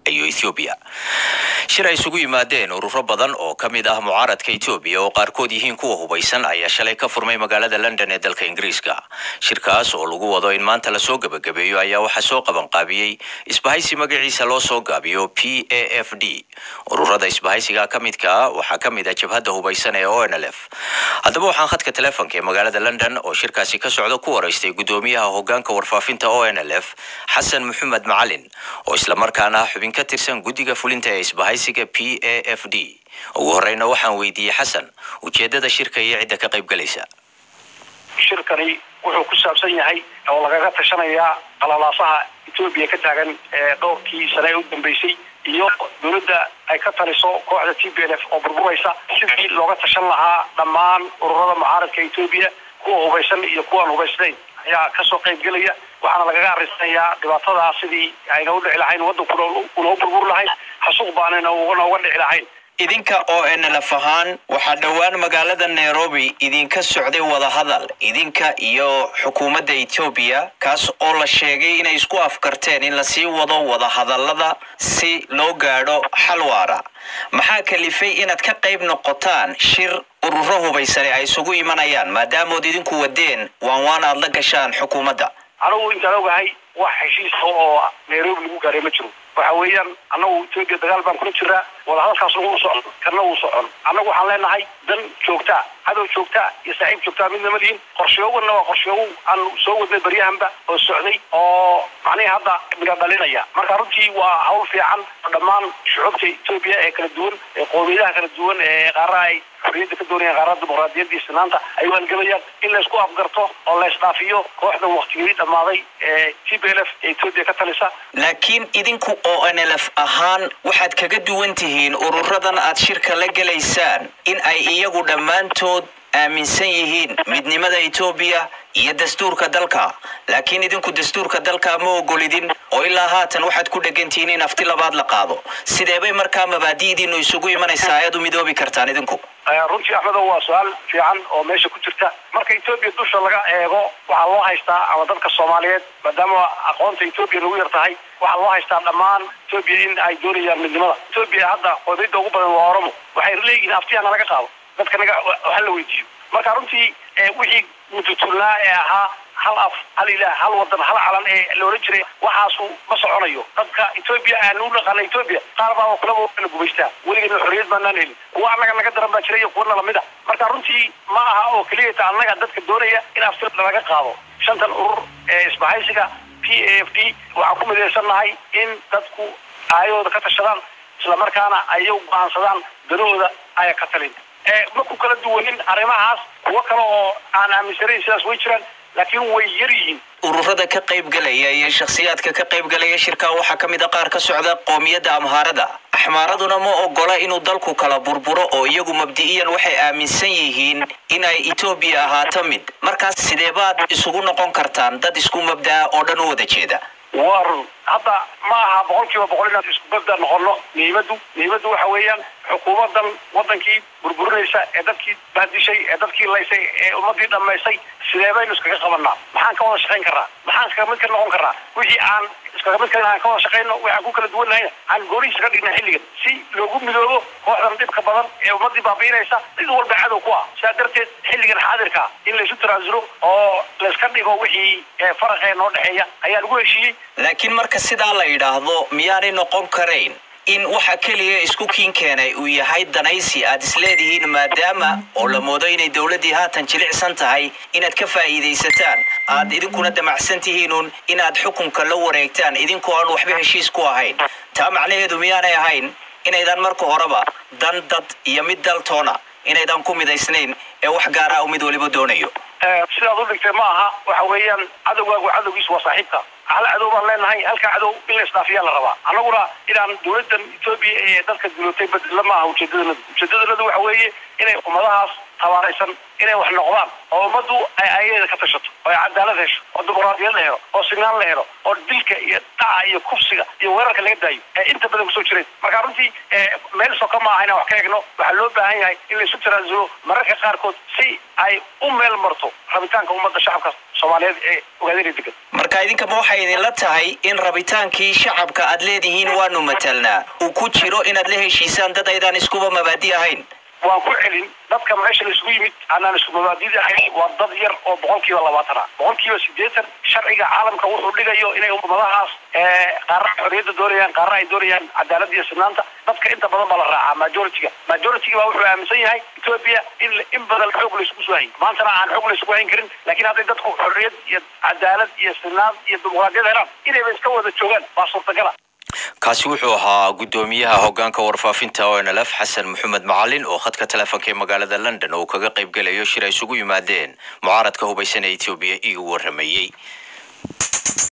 iyo ethoobiya shir ay isugu yimaadeen ururo badan oo ka mid ah mucaaradka etoobiya oo qaarkood yihiin kuwa hubaysan ayaa shalay ka furmay magaalada london ee dalka ingiriiska shirkaas oo lagu wado in maanta lasoo gebagabeeyo ayaa waxaa soo qabanqaabiyey isbahaysi magaciisa loo soo gaabiyo p a f d ururada isbahaysiga ka midka ah waxaa ka mid ah jabhadda hubaysan ee o n l f haddaba waxaan khadka teleefonka ee magaalada london oo shirkaasi ka socda ku waraystay gudoomiyaha hogaanka warfaafinta o n l f xasan maxamed macalin oo islamarkaana ah xubin ka tirsan guddiga fulinta ee isbahaysiga p a f d ugu horeyna waxaan weydiiyey xasan ujeedada shirka iyo cidda ka qayb galaysa shirkani wuxuu ku saabsan yahay oo lagaga tashanayaa qalalaasaha etoobiya ka taagan ee dhowrkii sane ee u dambeysay iyo dowladda ay ka taliso kooxda t b l f oo burburaysa sidii looga tashan lahaa dhammaan ururada mucaaradka etoobiya kuwa hubaysan iyo kuwaan hubaysnayn ayaa kasoo qayb gelaya waxaana lagaga arisanayaa dhibaatadaa sidii ayna u dhici lahayn waddankuna unoo burbur lahayn xasuuq baanayna nooga dhici lahayn idinka oo nlf ahaan waxaa dhowaan magaalada nairobi idinka socday wadahadal idinka iyo xukuumadda etoobiya kaas oo la sheegay inay isku afkarteen in lasii wado wadahadallada si loo gaadho xal waara maxaa kalifay inaad ka qayb noqotaan shir ururo hubaysane ay isugu imanayaan maadaamood idinku wadeen waan waan aad la gashaan xukuumadda anigu intaan ogahay wax heshiisa oo nairobi lagu gaaray ma jiro waxa weeyaan annagu etoobiya dagaal baan kula jiraa wadahadalkaas nagu socon kana uu socon annagu waxaan leenahay dan joogtaa cadow joogtaa iyo saaxiib joogtaa midna ma lihin qorshoowanna waa qorshoowo aan soo wadnay baryahanba oo socday oo macnihii hadda miga dhalinaya marka runtii waa hawl fiican oo dhammaan shucuubta etoobiya ee kala duwan ee qoomiyadaha kala duwan ee qaaraha ay xorriyadda ka doonayaan qaarada dimuqraadiyadda iyo sinaanta ay waalgelayaan in laysku afgarto oo la isdhaafiyo kooxda waktigii dhammaaday ee t b l f ee etoobiya ka talisa laakiin idinku oo nlf ahaan waxaad kaga duwan tihiin ururadan aad shirka la gelaysaan in ay iyagu dhammaantood aaminsan yihiin midnimada etoobiya iyo dastuurka dalka laakiin idinku dastuurka dalka ma ogolidin oo ilaa haatan waxaad ku dhegantihiin in afti labaad la qaado sideebay markaa mabaadi'diinu isugu imanaysaa ayaad u midoobi kartaan idinku runtii axmedow waa su-aal fiican oo meesha ku jirta marka etoobiya dusha laga eego waxaa loo haystaa ama dadka soomaaliyeed maadaama aqoonta etoobiya nagu yar tahay waxaa loo haystaa dhammaan etoobiya in ay doonayaan midnimada etoobiya hadda qoomiyadda ugu badan waa oromo waxay leeyihiin aftiyaana laga qaado dadka naga waxa la weydiiyo marka runtii wixii mututulnaa ee ahaa hal af hal ilaah hal wadan hal calan ee la odhan jiray waxaasu ma soconayo dadka etoobiya aanu dhaqana etoobiya qaar baa kulaba la gubaystaa weligeena xorriyad baanaan helin kuwa annaga naga daran baa jira iyo kuwana lamid a marka runtii ma aha oo keliyata annaga dadka doonaya in afti laga qaado shantan urur ee isbahaysiga p a f d waxaan ku midaysannahay in dadku aayahooda ka tashadaan islamarkaana ayagu go-aansadaan danahooda aya ka talin ma ku kala duwanin arrimahaas kuwo kale oo aan aaminsanayn sidaas way jiraan laakiin way yar yihiin ururada ka qaybgalaya iyo shakhsiyaadka ka qaybgalaya shirkaa waxaa ka mid a qaar ka socda qoomiyadda amhaarada axmaaraduna ma ogola inuu dalku kala burburo oo iyagu mabdi'iyan waxay aaminsan yihiin in ay etoobiya ahaato mid markaas sideebaad isugu noqon kartaan dad isku mabda'a oo dhan u wada jeeda waa run hadda ma aha boqol kiiba boqol inaan isku mabda noqono muhiimaddu muhiimaddu waxa weeyaan xukuumadan wadankii burburinaysa ee dadkii baadishay ee dadkii laysay ee ummadii dhammaysay sidee baynu iskaga qabanaa maxaan ka wada shaqayn karnaa maxaan iskaga mid ka noqon karnaa wixii aan iskaga mid ka aan ka wada shaqayno waxaan ku kala duwanahayna aan goonihiisa ka dhigna xilligan si loogu midoobo kooxdan dhibka badan ee ummadii baabiinaysa cid walba cadow ku ah sidaa darteed xilligan xaadirka in laysu tanaasulo oo layska dhigo wixii faraqee noo dhexeeya ayaa lagu heshiiyey laakiin marka sidaa la yidhaahdo miyaanay noqon karayn in waxa keliya isku kiin keenay uu yahay danaysi aad isleedihiin maadaama oo la moodo inay dowladdii haatan jilicsan tahay inaad ka faa'iidaysataan aad idinkuna damacsan tihiinuun inaad xukunka la wareegtaan idinkoo aan waxba heshiis ku ahayn taa macnaheedu miyaanay ahayn inaydan marka horeba dan dad iyo mid daltoona inaydan ku midaysnayn ee wax gaara u mid waliba doonayo sidaad u dhigtay ma aha waxa weeyaan cadowgaagu cadowgiisu waa saaxiibka hal cadow baan leenahay halka cadow in la isdhaafiyaa la rabaa annaguna inaan dowladdan etoobiya ee dadka dulootay bedela ma aha ujeedadanadu ujeedadanadu waxa weeye inay ummadahaas tabaaraysan inay wax noqdaan oo ummaddu ay ayadeeda ka tashato oo ay cadaalad hesho oo dimuqraadiyad la helo oo sinaan la helo oo dilka iyo dhaca iyo kufsiga iyo weerarka laga daayo ee inta badan kusoo jireen marka runtii meel soka ma aha inaan wax ka egno waxaa loo baahan yahay in laysu tanaasulo mararka qaarkood si ay u meel marto rabitaanka ummadda shacabka soomaaliyeed ee ogaadeen degan marka idinkama waxay idinla tahay in rabitaankii shacabka aad leedihiin waanu matalnaa uu ku jiro inaad la heshiisaan dad aydaan iskuba mabaadi ahayn waan ku celin dadka meesha laisugu yimid aanaan isku mabaadida ahayn waa dad yar oo boqolkiiba labaatan ah boqolkiiba sideetan sharciga caalamka wuxuu dhigayo inay ummadahaas qaarna xorriyadda doonayaan qaarna ay doonayaan cadaalada iyo sinaanta dadka inta badan baa la raacaa majority-ga majority-ga baa wuxuu aaminsan yahay ethiopia in in badan xoog la isugu soo hayn maantana aan xoog la isugu hayn karin laakiin hadday dadku xorriyad iyo cadaalad iyo sinaan iyo dimuqraadiyad helaan inayba iska wada joogaan waa suurtagala kaasi wuxuu ahaa guddoomiyaha hoggaanka warfaafinta o nlf xasan maxamed macalin oo khadka teleefonka ee magaalada london uu kaga qayb gelayo shir ay isugu yimaadeen mucaaradka hubaysan ee etoobiya igu waramayey